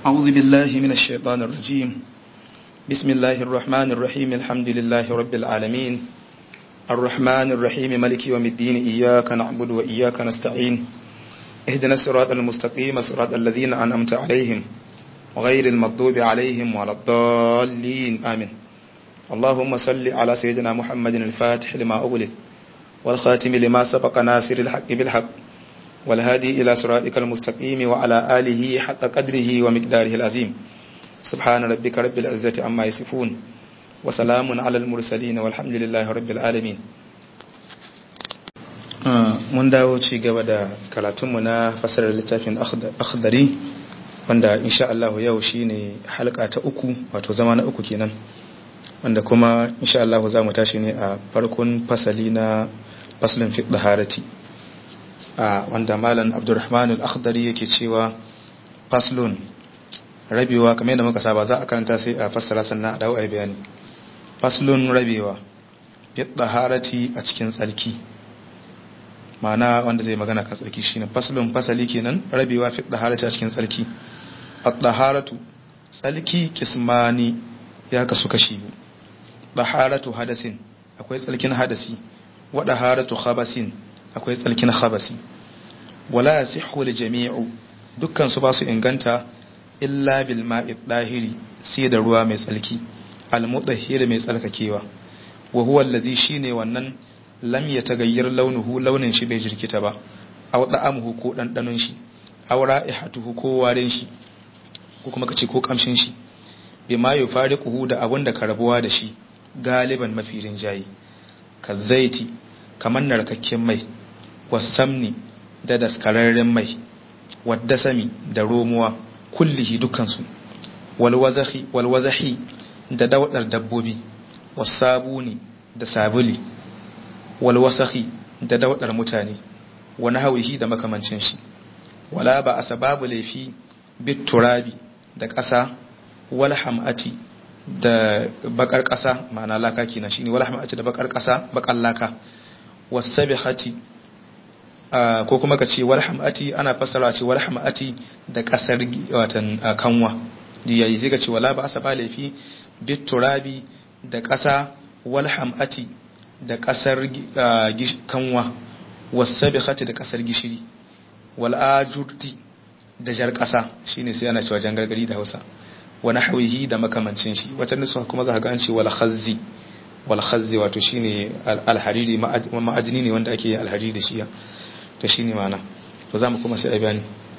أعوذ بالله من الشيطان الرجيم بسم الله الرحمن الرحيم الحمد لله رب العالمين الرحمن الرحيم ملك يوم الدين إياك نعبد وإياك نستعين اهدنا الصراط المستقيم صراط الذين أنعمت عليهم غير المغضوب عليهم ولا الضالين آمين اللهم صل على سيدنا محمد الفاتح لما أغلق والخاتم لما سبق ناصر الحق بالحق والهادي إلى صراطك المستقيم وعلى آله حق قدره ومقداره العظيم سبحان ربك رب العزة عما يصفون وسلام على المرسلين والحمد لله رب العالمين mun dawo ci gaba da karatunmu na fasarar littafin akhdari wanda insha Allah yau shine halka ta uku wato zama na uku kenan wanda kuma insha Allah za mu tashi ne a farkon fasali na faslin fi daharati a wanda malam Abdulrahman al-Akhdari yake cewa faslun rabewa kamar yadda muka saba za a karanta sai a fassara sannan a dawo a bayani faslun rabewa fi daharati a cikin tsarki ma'ana wanda zai magana kan tsarki shine faslun fasali kenan rabewa fi daharati a cikin tsarki at-daharatu tsarki kismani ya kasu kashi biyu daharatu hadasin akwai tsarkin hadasi wa daharatu khabasin akwai tsarkin khabasi wala yasihhu li jami'u dukkan su ba su inganta illa bil ma'i dahiri sai da ruwa mai tsarki al mudahhir mai tsarkakewa wa huwa alladhi shine wannan lam yataghayyar launuhu launin shi bai jirkita ba aw da'amuhu ko dandanon shi aw ra'ihatuhu ko warin shi ko kuma kace ko kamshin shi bima yufariquhu da abun da ka rabuwa da shi galiban mafirin jayi ka zaiti kamar narkakken mai wasamni da daskararren mai wadda sami da romuwa kullihi dukansu walwazahi da daudar dabbobi wasabuni da sabuli walwasahi da daudar mutane wani hawihi da makamancin shi wala ba a sababu laifi bit turabi da ƙasa wal ham'ati da bakar ƙasa ma'ana laka kenan shine wal ham'ati da bakar ƙasa bakar laka wasabihati ko kuma ka ce wal ham'ati ana fassara ce wal ham'ati da ƙasar watan kanwa yayi sai ka ce wala ba asaba laifi bit turabi da ƙasa wal ham'ati da ƙasar kanwa wasabihati da ƙasar gishiri wal ajurti da jar ƙasa shine sai ana cewa jan gargari da Hausa wani hawihi da makamancin shi wata nusa kuma za ka gan ce wal khazzi wal khazzi wato shine alhariri ma'adini ne wanda ake alhariri da shi to shine mana to zamu kuma sai a bayani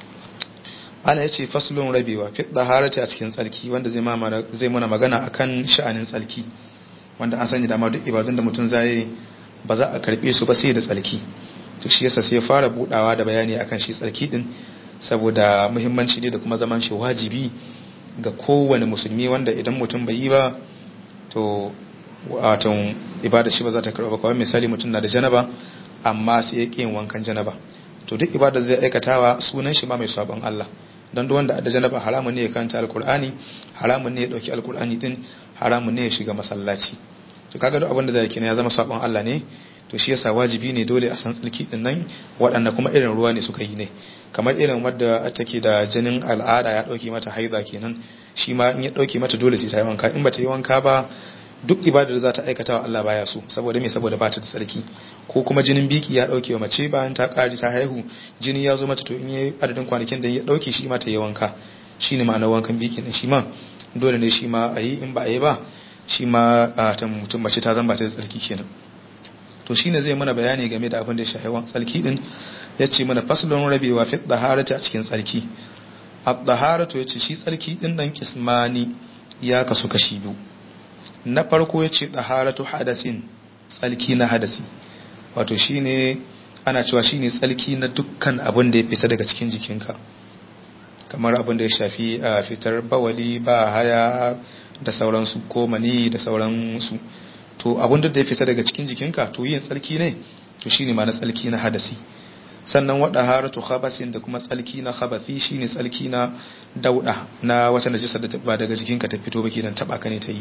ana yace faslun rabewa fi daharati a cikin tsarki wanda zai mana zai mana magana akan sha'anin tsarki wanda an sani dama duk ibadun da mutum zai ba za a karbe su ba sai da tsarki to shi yasa sai fara budawa da bayani akan shi tsarki din saboda muhimmanci ne da kuma zaman shi wajibi ga kowane musulmi wanda idan mutum bai yi ba to watan ibada shi ba za ta karɓa ba kawai misali mutum na da janaba amma sai ya yin wankan janaba to duk ibada zai aikatawa sunan shi ma mai sabon Allah don duk wanda da janaba haramun ne ya karanta alkur'ani haramun ne ya dauki alkur'ani din haramun ne ya shiga masallaci to kaga duk abin da zai kina ya zama sabon Allah ne to shi yasa wajibi ne dole a san tsarki din nan waɗanda kuma irin ruwa ne suka yi ne kamar irin wadda take da jinin al'ada ya ɗauke mata haiza kenan shi ma in ya ɗauke mata dole sai ta yi wanka in ba ta yi wanka ba duk ibadar da za ta aikata wa Allah baya so saboda me saboda ba ta da tsarki ko kuma jinin biki ya ɗauke wa mace bayan ta ƙari ta haihu jini ya zo mata to in yi adadin kwanakin da ya ɗauke shi ma ta yi wanka shi ne ma'anar wankan biki ne shi ma dole ne shi ma a yi in ba a yi ba shi ma ta mutum mace ta zan ba ta da tsarki kenan to shine zai mana bayani game da abin da ya shafi tsarki din ya ce mana faslun rabewa fi daharati a cikin tsarki ad-daharatu yace shi tsarki din nan kismani ya kasu kashi biyu na farko yace daharatu hadasin tsarki na hadasi wato shine ana cewa shine tsarki na dukkan abin da ya fita daga cikin jikinka kamar abin da ya shafi a fitar bawali ba haya da sauransu ko mani da sauransu to abin da ya fita daga cikin jikinka to yin tsarki ne to shine ma na tsarki na hadasi sannan wada haratu khabasin da kuma tsalki na khabathi shine tsalki na dauda na wata najisa da ba daga jikinka ta fito ba kenan taba ka ne ta yi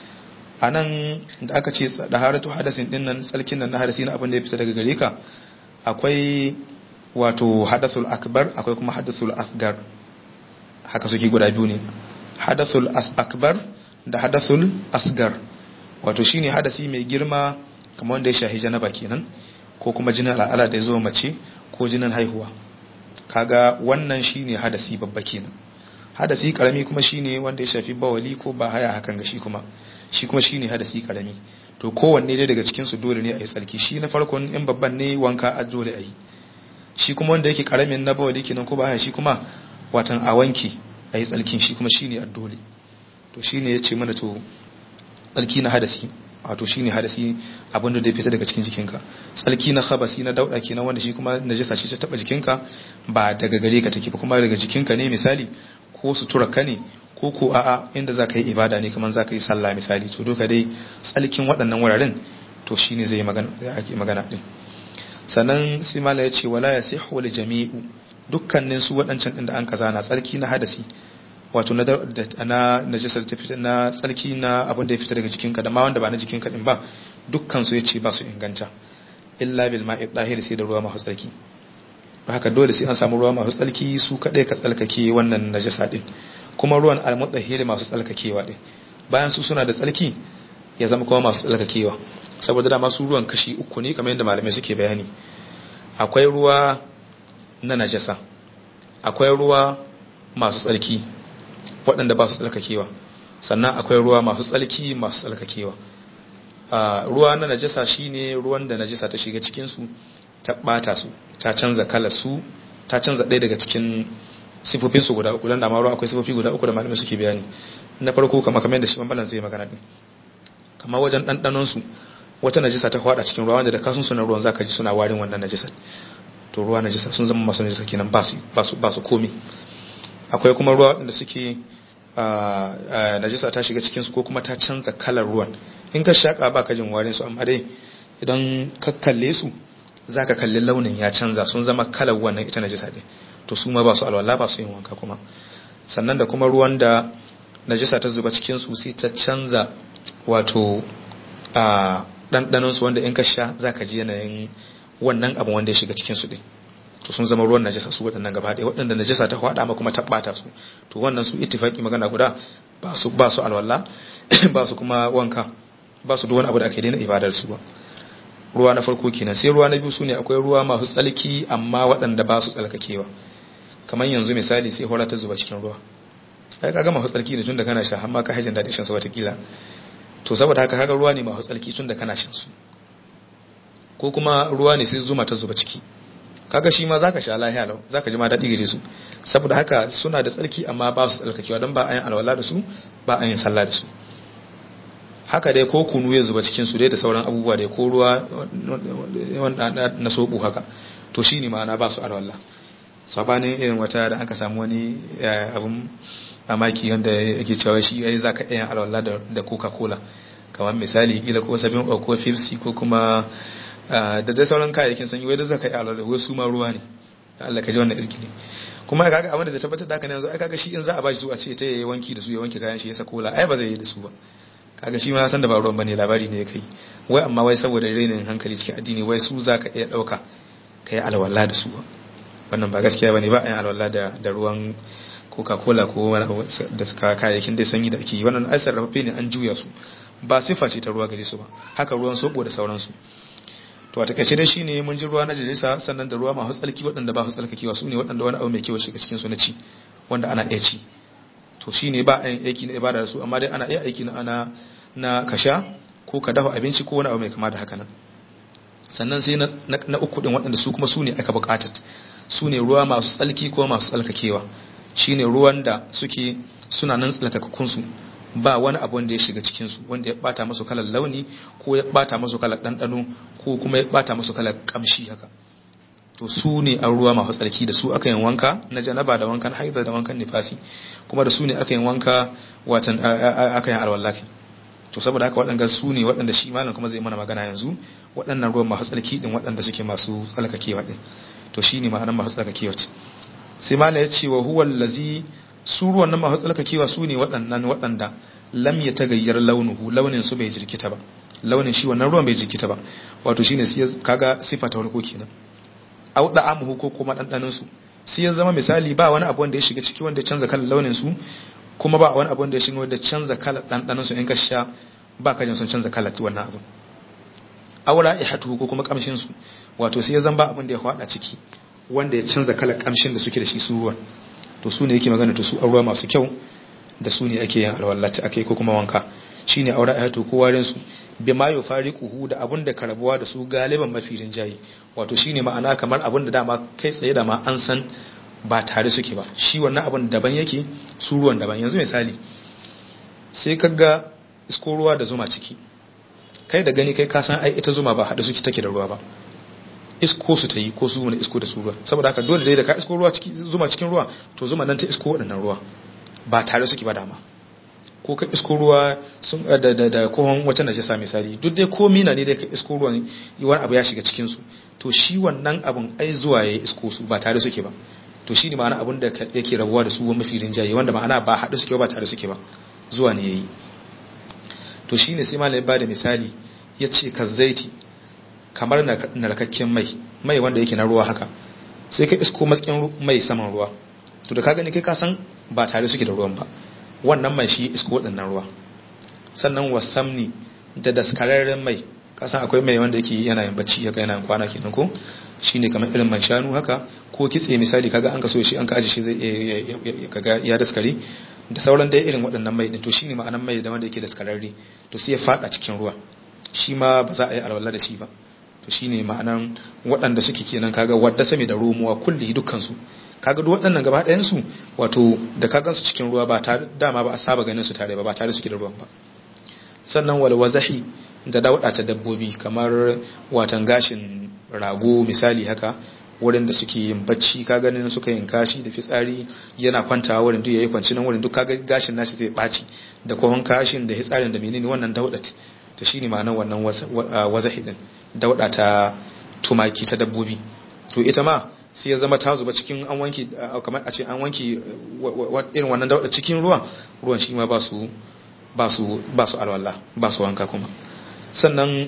anan da aka ce da haratu hadasin din nan tsalkin nan na hadasi na abin da ya fita daga gare ka akwai wato hadasul akbar akwai kuma hadasul asgar haka suke guda biyu ne hadathul akbar da hadathul asgar wato shine hadasi mai girma kamar wanda ya shahi janaba kenan ko kuma jinin al'ada da ya zo mace ko jinin haihuwa kaga wannan shine hadasi babba kenan hadasi karami kuma shine wanda ya shafi bawali ko ba haya hakan ga shi kuma shi kuma shine hadasi karami to kowanne dai daga cikin su dole ne a yi tsarki shi na farkon in babban ne wanka a dole a yi shi kuma wanda yake karamin na bawali kenan ko ba haya shi kuma watan a wanki a yi tsarkin shi kuma shine a dole to shine ya ce mana to tsarki na hadasi wato shine hadasi abinda da ya fita daga cikin jikinka tsalki na khabasi na dauda kenan wanda shi kuma najasa ce ta taba jikinka ba daga gare ka take ba kuma daga jikinka ne misali ko sutura ka ne ko ko a'a inda zaka yi ibada ne kamar zaka yi sallah misali to duka dai tsalkin waɗannan wuraren to shine zai magana ake magana din sannan sai mala ya ce wala yasihu li jami'u dukkanin su waɗancan din da an kaza na tsalki na hadasi wato na na najasar ta fita na tsarki na abin da ya fita daga jikinka da ma wanda ba na jikinka din ba dukkan su yace ba su inganta illa bil ma'i dahir sai da ruwa masu tsarki haka dole sai an samu ruwa masu tsarki su kadai ka tsalkake wannan najasa din kuma ruwan al-mutahhir masu tsalkakewa din bayan su suna da tsarki ya zama kuma masu tsalkakewa saboda da masu ruwan kashi uku ne kamar yadda malamai suke bayani akwai ruwa na najasa akwai ruwa masu tsarki waɗanda ba su tsalkakewa sannan akwai ruwa masu tsalki masu tsalkakewa ruwa na najasa shine ruwan da najasa ta shiga cikin su ta bata su ta canza kalar su ta canza ɗaya daga cikin sifofin su guda uku dan da ma ruwa akwai sifofi guda uku da malamai suke bayani na farko kamar kamar da shi bambalan zai magana din kamar wajen ɗanɗanon su wata najasa ta kwada cikin ruwa wanda da kasun su na ruwan zaka ji suna warin wannan najasa to ruwa najasa sun zama masu najasa kenan ba su ba su ba su komi akwai kuma ruwa waɗanda suke najisa ta shiga cikinsu ko kuma ta canza kalar ruwan in ka shaƙa ba ka jin warin su amma dai idan ka kalle su za ka kalli launin ya canza sun zama kalar wannan ita najisa ɗin to su ma ba su alwala ba su yin wanka kuma sannan da kuma ruwan da najisa ta zuba cikinsu sai ta canza wato a ɗanɗanonsu wanda in ka sha za ka ji yanayin wannan abu wanda ya shiga cikinsu ɗin to sun zama ruwan najasa su waɗannan gaba ɗaya waɗanda najasa ta faɗa ma kuma ta ɓata su to wannan su ittifaki magana guda ba su ba su alwala ba su kuma wanka ba su wani abu da ake daina ibadar su ba ruwa na farko kenan sai ruwa na biyu su ne akwai ruwa masu tsalki amma waɗanda ba su tsalkakewa kamar yanzu misali sai hora ta zuba cikin ruwa ai kaga masu tsalki ne tunda kana sha har ma ka hajin daɗin shan su watakila to saboda haka kaga ruwa ne masu tsalki tunda kana shan su ko kuma ruwa ne sai zuma ta zuba ciki kaga shi ma zaka sha lahiya lau zaka ji ma daɗi gare su saboda haka suna da tsarki amma ba su tsarkakewa don ba a yin alwala da su ba a yin sallah da su haka dai ko kunu ya zuba cikin su dai da sauran abubuwa dai ko ruwa na soɓo haka to shi ne ma'ana ba su alwala sabanin irin wata da aka samu wani abun mamaki wanda yake cewa shi yayi zaka iya alwala da coca cola kamar misali kila ko sabin ko fifsi ko kuma da dai sauran kayayyakin sanyi wai da zaka yi alwala wai su ma ruwa ne Allah ka ji wannan irki ne kuma kaga abin da zai tabbatar da haka ne yanzu ai kaga shi in za a bashi su a ce ta yi wanki da su ya wanke kayan shi ya sako la ai ba zai yi da su ba kaga shi ma san da ba ruwan bane labari ne ya kai wai amma wai saboda rainin hankali cikin addini wai su zaka iya dauka kai alwala da su wannan ba gaskiya bane ba a yin alwala da da ruwan coca-cola ko wani abu da suka kayayyakin dai sanyi da ake yi wannan ai sarrafe ne an juya su ba sifa ce ta ruwa gare su ba haka ruwan soɓo da sauransu to a takaice dai shine mun ji ruwa na jalisa sannan da ruwa masu tsalki waɗanda ba su tsalkakewa su ne waɗanda wani abu mai kyau shiga cikin su na ci wanda ana iya ci to shine ba a yin aiki na ibada da su amma dai ana iya aiki na ana na kasha ko ka dafa abinci ko wani abu mai kama da haka nan sannan sai na uku din waɗanda su kuma su ne aka buƙatar su ne ruwa masu tsalki ko masu tsalkakewa shine ruwan da suke suna nan tsalkakakkun su ba wani abu wanda ya shiga cikinsu wanda ya bata masu kalar launi ko ya bata masu kalar ɗanɗano ko kuma ya bata masu kalar ƙamshi haka to su ne an ruwa masu tsarki da su aka yin wanka na janaba da wankan haida da wankan nifasi kuma da su ne aka yin wanka watan aka yin alwallaki to saboda haka waɗanda su ne waɗanda shi malam kuma zai mana magana yanzu waɗannan ruwan masu tsarki din waɗanda suke masu tsalkakewa din to shi ne ma'anar masu tsalkakewa sai malam ya ce wa huwa allazi su ruwan nan masu tsalkakewa su ne waɗannan waɗanda lam ya tagayyar launuhu launin su bai jirkita ba launin shi wannan ruwan bai jirkita ba wato shine kaga sifa ta farko kenan au da amuhu ko kuma dandanin su sai ya zama misali ba wani abu wanda ya shiga ciki wanda ya canza kalar launin su kuma ba wani abu wanda ya shiga wanda canza kalar ɗanɗanon su in ka sha ba ka jin sun canza kalar wannan abu aura ya hatu ko kuma kamshin su wato sai ya zama ba abin da ya faɗa ciki wanda ya canza kalar kamshin da suke da shi su ruwan to su ne yake magana to su ruwa masu kyau da su ne ake yin alwallata ake ko kuma wanka shine aura ya hatu ko warin su bi ma yufariquhu da abun da karabuwa da su galiban mafirin jayi wato shine ma'ana kamar abun da dama kai tsaye da ma an san ba tare suke ba shi wannan abun daban yake su ruwan daban yanzu misali sai kaga isko ruwa da zuma ciki kai da gani kai ka san ai ita zuma ba hada suke take da ruwa ba isko su ta yi ko su wani isko da su ruwa saboda haka dole dai da ka isko ruwa ciki zuma cikin ruwa to zuma nan ta isko waɗannan ruwa ba tare suke ba dama ko ka isko ruwa sun da da da kohon wata najasa misali duk dai ko mina ne dai ka isko ruwan wani abu ya shiga cikin su to shi wannan abun ai zuwa ya isko su ba tare suke ba to shi ne ma'ana abun da yake rabuwa da su wa mafi rinjaye wanda ma'ana ba haɗu suke ba tare suke ba zuwa ne yayi to shi ne sai malai ba da misali ya ce ka zaiti kamar narkakken mai mai wanda yake na ruwa haka sai ka isko matsayin mai saman ruwa to da ka gani kai ka san ba tare suke da ruwan ba wannan mai shi isko waɗannan ruwa sannan wasamni da daskararren mai kasan akwai mai wanda yake yana yin bacci haka yana kwana kenan ko shine kamar irin man shanu haka ko kitse misali kaga an kaso shi an ka aje shi zai kaga ya daskare da sauran dai irin waɗannan mai din to shine ma'anan mai da wanda yake daskararre to sai ya fada cikin ruwa shi ma ba za a yi alwala da shi ba to shine ma'anan waɗanda suke kenan kaga wadda same da romuwa kulli dukkan su kaga duk waɗannan gaba ɗayan su wato da ka gansu cikin ruwa ba tare dama ba a saba ganin su tare ba ba tare suke da ruwan ba sannan wal wazahi da dauɗa ta dabbobi kamar watan gashin rago misali haka wurin da suke yin bacci ka ganin suka yin kashi da fitsari yana kwantawa wurin duk yayi kwanci nan wurin duk kaga gashin nashi zai baci da kohon kashin da fitsarin da menene wannan dauɗat to shine ma'anar wannan wazahi din dauɗa ta tumaki ta dabbobi to ita ma sai ya zama ta zuba cikin an wanki kamar a ce an wanki irin wannan dauɗa cikin ruwan ruwan shi ma ba su ba su ba su alwala ba su wanka kuma sannan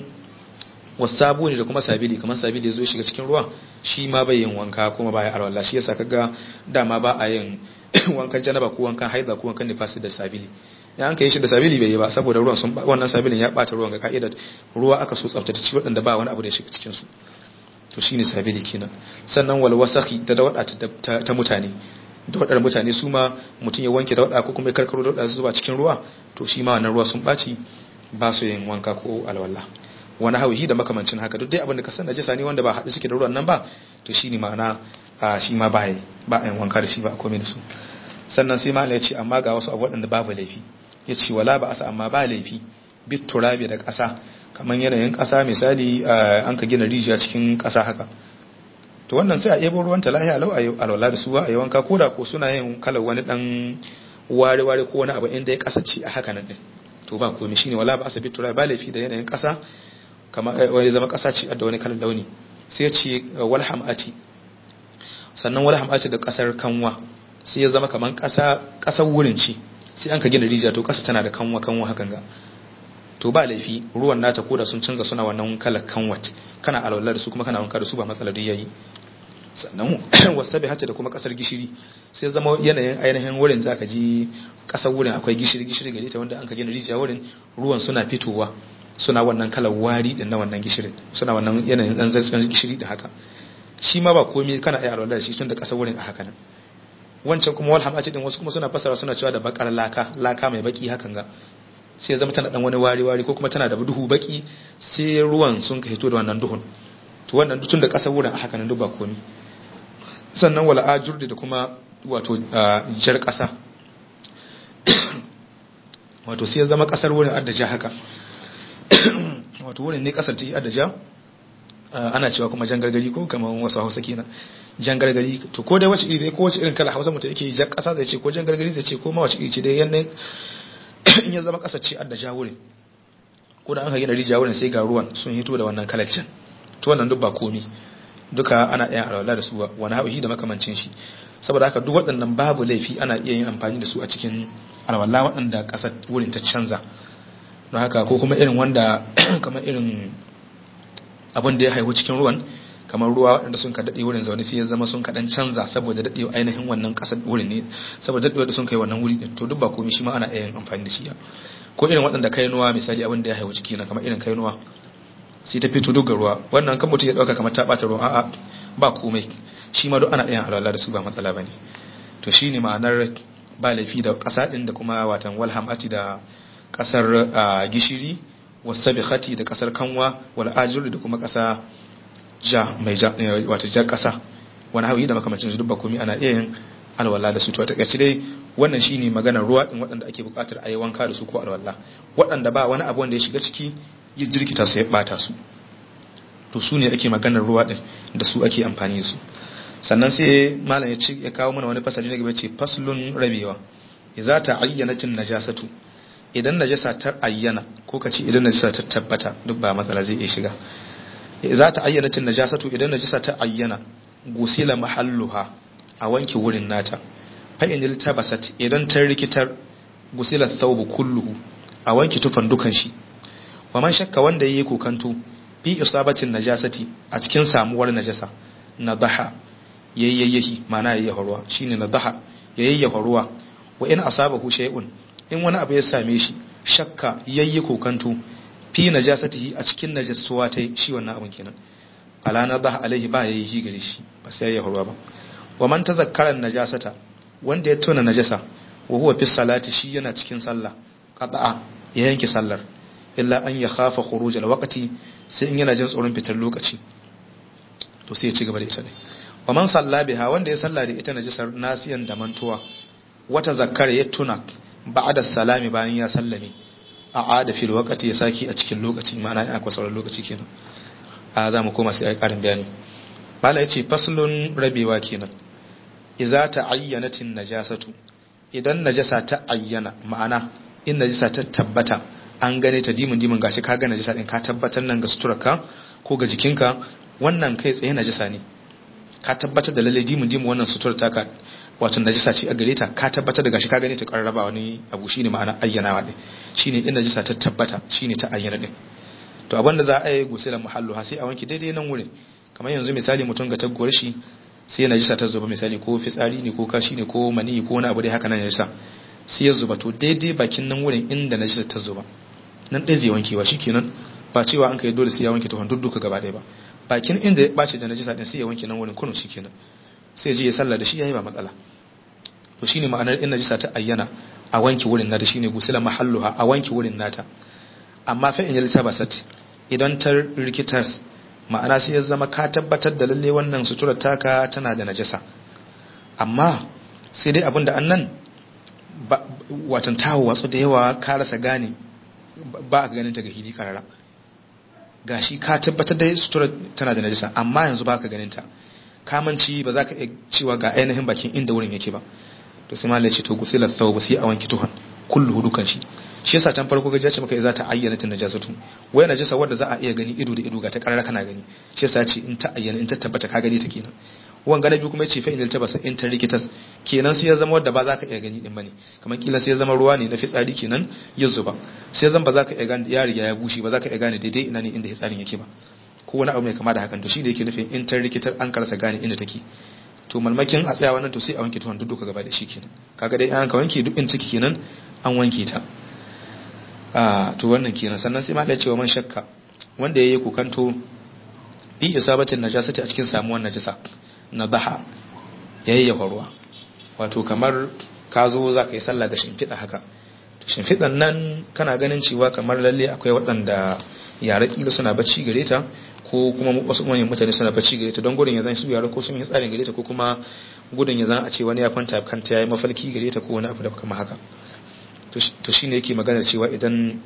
wasabu ne da kuma sabili kamar sabili zo shiga cikin ruwa shi ma bai yin wanka kuma ba ya alwala shi yasa kaga dama ba a yin wankan janaba ko wankan haida ko wankan nifasi da sabili ya an kai shi da sabili bai yi ba saboda ruwan sun wannan sabilin ya bata ruwan ga ka'idar ruwa aka so tsaftace ci waɗanda ba wani abu da ya shiga cikin su to shine sabili kenan sannan wal wasakhi da dawada ta mutane daudar mutane su ma mutum ya wanke dauda ko kuma ya karkaro dauda zuwa cikin ruwa to shi ma wannan ruwa sun baci ba su yin wanka ko alwala wani hawihi da makamancin haka duk dai abin da ka san najisa ne wanda ba haɗe suke da ruwan nan ba to shi ne ma'ana shi ma ba ba a yin wanka da shi ba a komai da su sannan sai malam ya ce amma ga wasu abu waɗanda babu laifi ya ce wala ba asa amma ba laifi bit turabi da ƙasa kamar yanayin ƙasa misali an ka gina rijiya cikin ƙasa haka to wannan sai a ebo ruwan ta lahiya lau a yi alwala da suwa a yi wanka koda ko suna yin kalar wani dan ware-ware ko wani abu inda ya kasance a haka nan din to ba komai shine wala ba asabi tura ba laifi da yanayin kasa kamar wani zama kasa ce da wani kalar launi sai ya ce wal hamati sannan wal hamati da kasar kanwa sai ya zama kamar kasa kasar wurin ce sai an ka gina rijiya to kasa tana da kanwa kanwa hakan ga to ba laifi ruwan nata koda sun canza suna wannan kalar kanwat kana alwala da su kuma kana wanka da su ba matsala duk yayi sannan wasabi hatta da kuma kasar gishiri sai zama yanayin ainihin wurin zaka ji kasar wurin akwai gishiri gishiri gare ta wanda an ka gina rijiya wurin ruwan suna fitowa suna wannan kalar wari din na wannan gishirin suna wannan yanayin dan zartsan gishiri da haka shi ma ba komai kana iya alwala da shi tun da kasar wurin a haka nan wancan kuma wal hamati din wasu kuma suna fasara suna cewa da bakar laka laka mai baki hakan ga sai ya zama tana dan wani wari-wari ko kuma tana da duhu baki sai ruwan sun ka hito da wannan duhun to wannan tun da kasar wurin a haka nan duk ba komi sannan wala ajur da kuma wato jar kasa wato sai ya zama kasar wurin addaja haka wato wurin ne kasar ta yi addaja ana cewa kuma jan gargari ko kamar wasu hausa kenan jan gargari to ko dai wace iri ko wace irin kala hausa mutum yake jan kasa zai ce ko jan gargari zai ce ko ma wace iri ce dai yanayin in ya zama kasar ce adda jawurin ko da an ka gina rijiya wurin sai ga ruwan sun hito da wannan kalacin to wannan duk ba komi duka ana iya alwala da su wani hauhi da makamancin shi saboda haka duk waɗannan babu laifi ana iya yin amfani da su a cikin alwala waɗanda ƙasar wurin ta canza don haka ko kuma irin wanda kamar irin abin da ya haihu cikin ruwan kamar ruwa waɗanda sun ka daɗe wurin zaune sai ya zama sun kaɗan canza saboda daɗe ainihin wannan ƙasar wurin ne saboda daɗewa da sun kai wannan wuri to duk ba komai shi ma ana iya yin amfani da shi ko irin waɗanda kainuwa misali abin da ya haihu ciki na kamar irin kainuwa sai ta fito duk ruwa wannan kan mutum ya ɗauka kamar ta ɓata ruwa a'a ba komai shi ma duk ana iya alwala da su ba matsala ba ne to shi ne ma'anar ba laifi da ƙasa ɗin da kuma watan walhamati da ƙasar gishiri wasabikhati da ƙasar kanwa wal ajuri da kuma ƙasa ja mai ja wata jar ƙasa wani hauyi da makamancin su duk ba komai ana iya yin alwala da su to a takaice dai wannan shine maganar ruwa din waɗanda ake buƙatar a yi wanka da su ko alwala waɗanda ba wani abu wanda ya shiga ciki ya jirkita su ya bata su to su ne ake maganar ruwa din da su ake amfani da su sannan sai malam ya ci ya kawo mana wani fasali na gaba ce faslun rabewa idza ta'ayyanatin najasatu idan najasa ta ayyana ko kace idan najasa ta tabbata duk ba matsala zai iya shiga idza ta'ayyanatin najasatu idan najasa ta ayyana gusila mahalluha a wanke wurin nata fa in tabasat idan ta rikitar gusila thawbu kulluhu a wanke tufan dukan shi wa man shakka wanda yayi kokanto fi isabatin najasati a cikin samuwar najasa nadaha yayyayi mana yayyafa ruwa shine nadaha yayyafa ruwa wa in asabahu shay'un in wani abu ya same shi shakka yayyi kokanto fi najasatihi a cikin najasuwa ta shi wannan abun kenan ala nadaha alaihi ba yayyi gare shi ba sai yayyafa ruwa ba wa man tazakkara najasata wanda ya tona najasa wa huwa fi salati shi yana cikin sallah qada'a ya yanke sallar illa an ya khafa khuruj alwaqti sai in yana jin tsoron fitar lokaci to sai ya ci gaba da ita ne wa man salla biha wanda ya salla da ita najasar nasiyan da mantuwa wata zakkara ya tuna ba'da salami bayan ya sallame a ada fil waqti ya saki a cikin lokaci ma'ana ya akwai sauran lokaci kenan a za mu koma sai ai karin bayani bala yace faslun rabewa kenan idza ta'ayyanatin najasatu idan najasa ta ayyana ma'ana in najasa ta tabbata an gane ta dimin dimin gashi ka ga najasa din ka tabbatar nan ga suturarka ko ga jikinka wannan kai tsaye najasa ne ka tabbatar da lalle dimin dimin wannan suturar taka wato najasa ce a gare ta ka tabbatar da gashi ka gane ta karraba wani abu shine ma'ana ayyanawa din shine in najasa ta tabbata shine ta ayyana din to abinda za a yi gusilan muhallu ha sai a wanke daidai nan wurin kamar yanzu misali mutum ga taguwar shi sai najasa ta zuba misali ko fitsari ne ko kashi ne ko mani ko wani abu dai haka nan najasa sai ya zuba to daidai bakin nan wurin inda najasa ta zuba nan ɗaya zai wankewa shikenan ba cewa an kai dole sai ya wanke tuhon duk gaba ɗaya ba bakin inda ya ɓace da najasa ɗin sai ya wanke nan wurin kunun shikenan sai je ya sallah da shi yayi ba matsala to shine ma'anar in najasa ta ayyana a wanke wurin nata shine gusila mahalluha a wanke wurin nata amma fa in yalta basat idan ta rikitar ma'ana sai ya zama ka tabbatar da lalle wannan suturar taka tana da najasa amma sai dai abinda annan watan tawo watsu da yawa ka rasa gane ba a ganin ta ga hili karara gashi ka tabbatar da sutura tana da najisa amma yanzu ba ka ganin ta kamanci ba za ka iya cewa ga ainihin bakin inda wurin yake ba to sai malai ce to gusilar thawb sai a wanki tuhan kullu dukan shi shi yasa can farko gajiya ce maka za ta ayyana ta najasatu wai najasa wanda za a iya gani ido da ido ga ta karara kana gani shi yasa ce in ta ayyana in ta tabbata ka gani ta kenan wanga na biyu kuma yace fa in ta basa in ta rikitas kenan sai ya zama wanda ba za ka iya gani din bane kamar kila sai ya zama ruwa ne na fitsari kenan ya zuba sai zan ba za ka iya gane ya riga ya bushe ba za ka iya gane daidai ina ne inda fitsarin yake ba ko wani abu mai kama da hakan to shi da yake nufin in ta rikitar an karasa gane inda take to malmakin a tsaya wannan to sai a wanke tuwon duk gaba da shi kenan kaga dai an ka wanke duk in ciki kenan an wanke ta a to wannan kenan sannan sai ma da cewa man shakka wanda yayi kokanto bi isabatin najasati a cikin samuwar najasa nadaha yayyafa ruwa wato kamar ka zo za ka yi sallah da shimfiɗa haka to shimfiɗan nan kana ganin cewa kamar lalle akwai waɗanda yara kila suna bacci gare ta ko kuma wasu manyan mutane suna bacci gare ta don gudun ya zan su yara ko sun yi tsarin gare ta ko kuma gudun ya zan a ce wani ya kwanta kanta ya yi mafalki gare ta ko wani abu da kama haka to shi ne yake magana cewa idan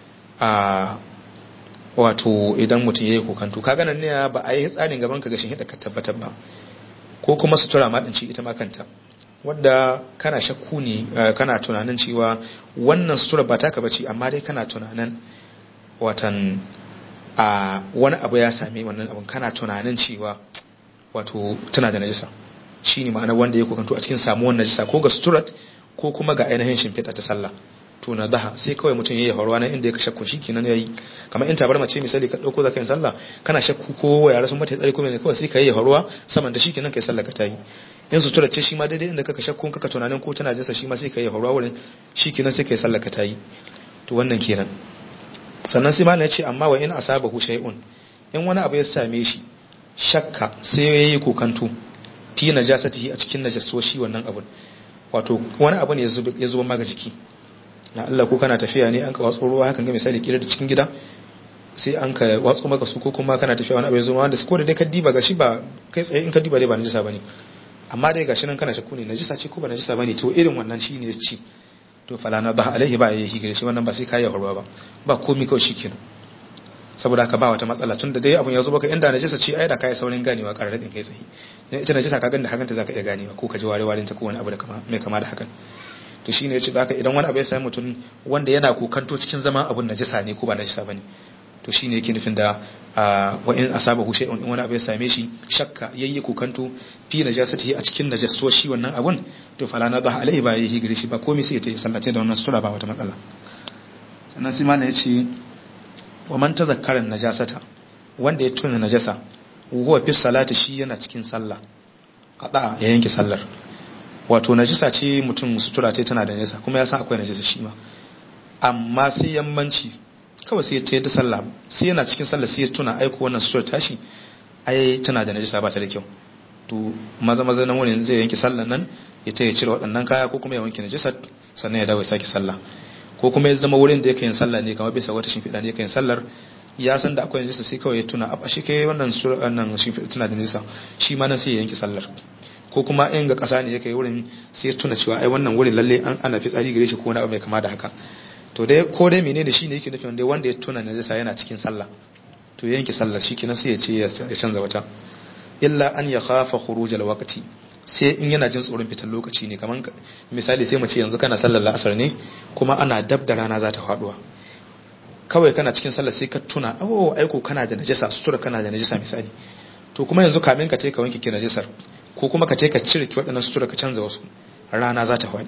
a wato idan mutum ya yi kokanto ka ganin ne ba a yi tsarin gaban ka gashin hida ka tabbatar ba ko kuma sutura ma ɗinci ita ma kanta wadda kana shakku ne kana tunanin cewa wannan sutura ba taka bace amma dai kana tunanin watan a wani abu ya same wannan abun kana tunanin cewa wato tana da najisa shine ma'ana wanda ya kokanto a cikin samuwar najisa ko ga suturat ko kuma ga ainihin shimfiɗa ta sallah to na daha sai kawai mutum yayi horwa nan inda ya shakku shikenan yayi kamar in tabar mace misali ka dauko zaka yin sallah kana shakku ko yara sun mata tsare ko ne kawai sai ka yi horwa saman da shikenan kai sallah ka tayi in sutura ce shi ma daidai inda kaka shakku kaka tunanin ko tana jinsa shi ma sai ka yi horwa wurin shikenan sai kai sallah ka tayi to wannan kenan sannan sai malam ya ce amma wa in asabahu shay'un in wani abu ya same shi shakka sai yayi kokanto fi najasatihi a cikin najasoshi wannan abun wato wani abu ne ya zuba maka jiki na Allah ko kana tafiya ne an ka watso ruwa hakan ga misali kira da cikin gida sai an ka watso maka su ko kuma kana tafiya wani abu ya zo wanda ko da dai ka diba gashi ba kai tsaye in ka diba dai ba najisa bane amma dai gashi nan kana shakku ne najisa ce ko ba najisa bane to irin wannan shine ya ci to fala na ba alaihi ba yayi gare shi wannan ba sai kai horwa ba ba komai kawai shikenan saboda haka ba wata matsala tunda dai abun ya zo baka inda najisa ce ai da kai saurin ganewa kararradin kai tsaye dan ita najisa ka ganda hakan ta zaka iya ganewa ko ka ji ware warin ta ko wani abu da kama mai kama da hakan to shine yace haka idan wani abu ya sami mutum wanda yana kokanto cikin zama abun najisa ne ko ba najisa bane to shine yake nufin da wa in asabahu shay'un in wani abu ya same shi shakka yayi kokanto fi najasatihi a cikin najasoshi wannan abun to fala na bah alaihi ba yayi gare shi ba komai sai ya tayi sallace da wannan sura ba wata matsala sannan sai malai yace wa man tazakkara najasata wanda ya tuna najasa huwa fi salati shi yana cikin sallah qada ya yanke sallar wato najisa ce mutum sutura ce tana da nesa kuma ya san akwai najisa shi ma amma sai yammanci kawai sai ya ce da sallah sai yana cikin sallah sai ya tuna aiko wannan sutura tashi ai tana da najisa ba ta da kyau to maza maza nan wurin zai yanke sallar nan ya ta ya cire waɗannan kaya ko kuma ya wanke najisa sannan ya dawo ya sake sallah ko kuma ya zama wurin da yake yin sallah ne kamar bisa wata shimfiɗa ne yake yin sallar ya san da akwai najisa sai kawai ya tuna a shi kai wannan wannan shimfiɗa tana da najisa shi ma nan sai ya yanke sallar ko kuma in ga ƙasa ne yake wurin sai ya tuna cewa ai wannan wurin lalle an ana fitsari gare shi ko wani abu mai kama da haka to dai ko dai menene shi ne yake nufin dai wanda ya tuna najisa yana cikin sallah to yanke sallar shi kenan sai ya ce ya canza wata illa an ya khafa khurujal waqti sai in yana jin tsoron fitar lokaci ne kaman misali sai mu ce yanzu kana sallar la'asar ne kuma ana dab da rana za ta faduwa kawai kana cikin sallar sai ka tuna oh aiko kana da najasa sutura kana da najasa misali to kuma yanzu kamin ka ce ka wanke ki najasar ko kuma ka ce ka cire ki waɗannan sutura ka canza wasu rana za ta faɗi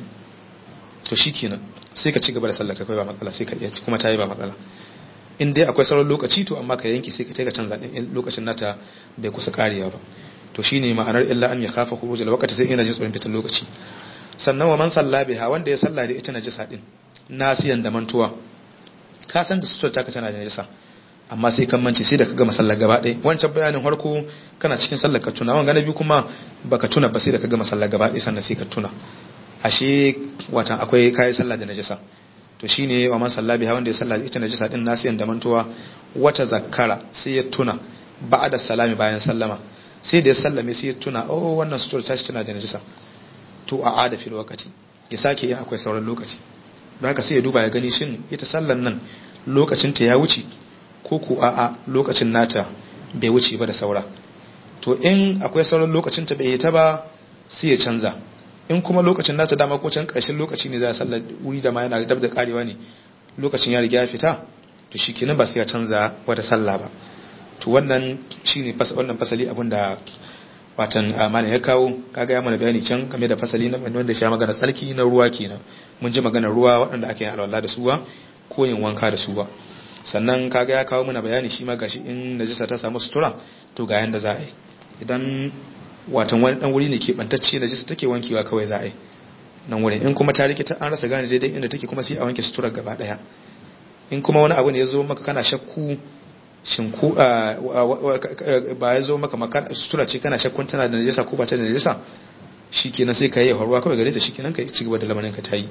to shikenan sai ka ci gaba da sallar ka kai ba matsala sai ka iya kuma ta yi ba matsala in dai akwai sauran lokaci to amma ka yanki sai ka ka canza din lokacin nata bai kusa karewa ba to shine ma'anar illa an ya khafa khuruj al-waqti sai ina jin tsoron fitan lokaci sannan wa man salla biha wanda ya salla da ita najisa din nasiyan da mantuwa ka san da sutura taka tana da najisa amma sai kan mance sai da ka gama sallar gaba ɗaya wancan bayanin farko kana cikin sallar ka tuna wanga na biyu kuma baka tuna ba sai da ka gama sallar gaba ɗaya sannan sai ka tuna ashe watan akwai kayi sallah da najisa to shine wa man salla biha wanda ya salla da ita najisa din nasiyan da mantuwa wata zakkara sai ya tuna ba'da salami bayan sallama sai da ya sallame sai ya tuna oh wannan sutura tashi tana da najisa to a ada fil waqti ya sake yin akwai sauran lokaci don haka sai ya duba ya gani shin ita sallan nan lokacin ta ya wuce ko ko a'a lokacin nata bai wuce ba da saura to in akwai sauran lokacin ta bai yi ta ba sai ya canza in kuma lokacin nata dama ko can ƙarshen lokaci ne za a sallar wuri da ma yana dab da karewa ne lokacin ya riga ya fita to shi kenan ba sai ya canza wata sallah ba to wannan shine wannan fasali abin da watan amana ya kawo kaga ya mana bayani can game da fasali na wanda ya magana tsarki na ruwa kenan mun ji maganar ruwa waɗanda ake yin alwala da suwa ko yin wanka da suwa sannan kaga ya kawo mana bayani shi ma gashi in najisa ta samu sutura to ga yanda za a yi idan watan wani dan wuri ne ke bantacce najisa take wankewa kawai za a yi nan wurin in kuma ta rikita an rasa gane daidai inda take kuma sai a wanke sutura gaba daya in kuma wani abu ne ya zo maka kana shakku shin ku ba ya zo maka sutura ce kana shakkun tana da najisa ko ba ta da najisa shikenan sai ka yi horwa kawai gare ta shikenan ka ci gaba da lamarin ka tayi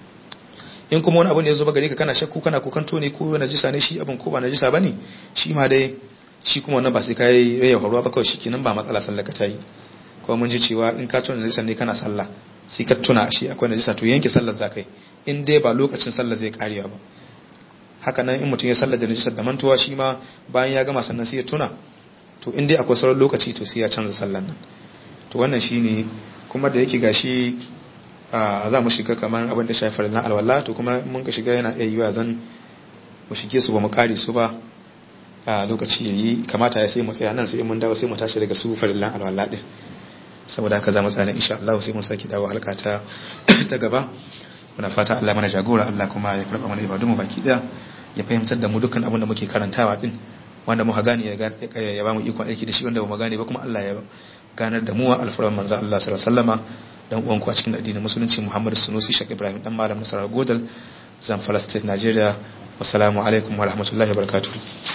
in kuma wani abu ne ya zo ba gare ka kana shakku kana kokanto ne ko najisa ne shi abin ko ba najisa bane shi ma dai shi kuma wannan ba sai ka yi rayya horwa ba kawai shikenan ba matsala sallar ka tayi kuma mun ji cewa in ka tuna najisa ne kana sallah sai ka tuna shi akwai najisa to yanke sallar zakai in dai ba lokacin sallar zai karewa ba haka nan in mutum ya sallar da najisar da mantuwa shi ma bayan ya gama sannan sai ya tuna to in dai akwai sauran lokaci to sai ya canza sallar nan to wannan shine kuma da yake gashi a za mu shiga kamar abin da shafi na alwala to kuma mun ka shiga yana iya yiwa zan mu shige su ba mu kare su ba a lokaci yayi kamata ya sai mu tsaya nan sai mun dawo sai mu tashi daga su farillan alwala din saboda haka za mu tsaya insha Allah sai mun saki dawo halka ta ta gaba muna fata Allah mana jagora Allah kuma ya karba mana ibadun mu baki daya ya fahimtar da mu dukkan abin da muke karantawa din wanda muka gane ya ba mu ikon aiki da shi wanda ba mu gane ba kuma Allah ya ganar da mu wa alfaran manzo Allah sallallahu alaihi wasallama dan uwan ku a cikin addinin musulunci Muhammad Sunusi Sheikh Ibrahim dan malam Nasarar Godal Zamfara State Nigeria wassalamu alaikum wa rahmatullahi wa barakatuh